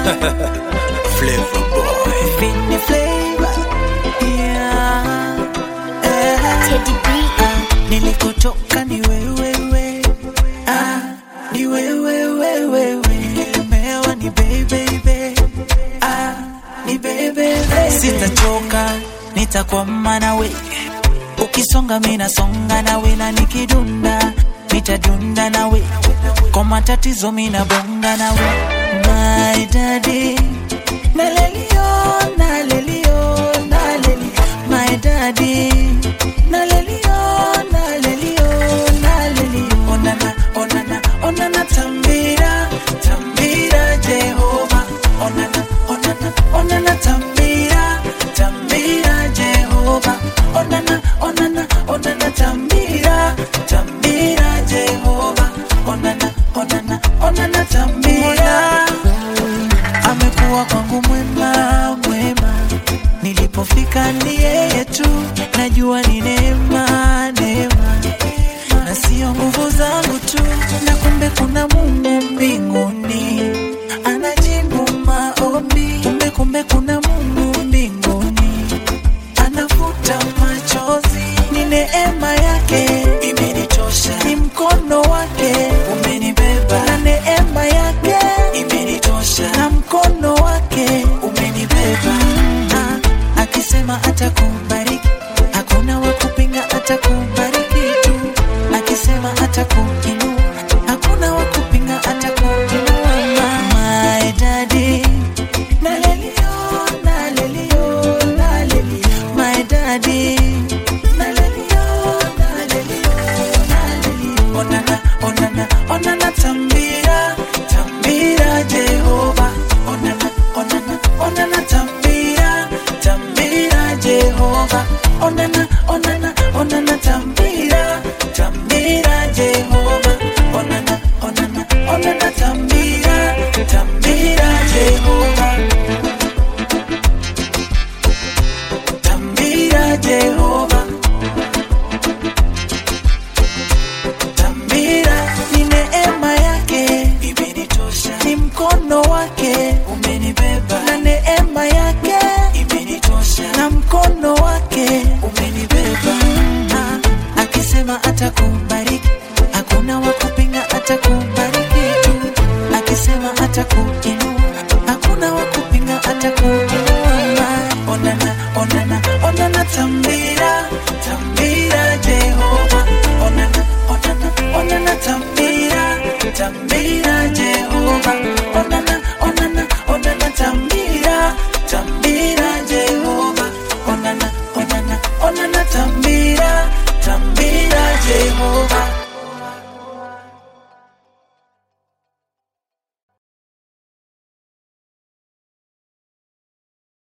Flavor boy. Vini flavor. Yeah. Eh. Teddy B. Ah, nilikotoka ni wewewe ah, ni wewewewewe nilemewa ni bebebe ah, ni bebebe sitachoka nitakwama nawe ukisonga minasonga nawe na nikidunda nitadunda nawe kwa matatizo minabonga nawe my daddy nalelio nalelio naleli my daddy nalelio nalelio nalelio onana onana onana tambira tambira jehova onana onana onana tambira tambira jehova onana onana onana tambira tambira jehova onana onana onana tambira amekuwa kwangu mwema mwema nilipofika ni yeye tu najua ni neema neema na sio nguvu zangu tu na kumbe kuna mungu mbinguni anajibu maombi kumbe kumbe kuna mungu mbinguni anafuta machozi ni neema yake imenitosha ni mkono wake umenibeba na neema yake imenitosha na mkono wake umenibeba ah, akisema atakubariki hakuna wa kupinga atakubariki tu akisema atakuinua hakuna wa kupinga atakuinua my daddy nalelio nalelio nalelio my daddy nalelio nalelio nalelio onana onana onana tambira tambira jehova onana onana onana tambira tambira jehova onana onana onana tambira tambira jehova onana onana onana tambira tambira jehova tambira jehova tambira ni neema yake imenitosha ni mkono wake umenibeba na neema yake imenitosha na mkono wake umenibeba ah, akisema atakubariki hakuna wa kupinga atakubariki tu akisema atakuinua hakuna wa kupinga atakuinua onana onana onana tambira tambira jehova onana onana onana tambira tambira jehova onana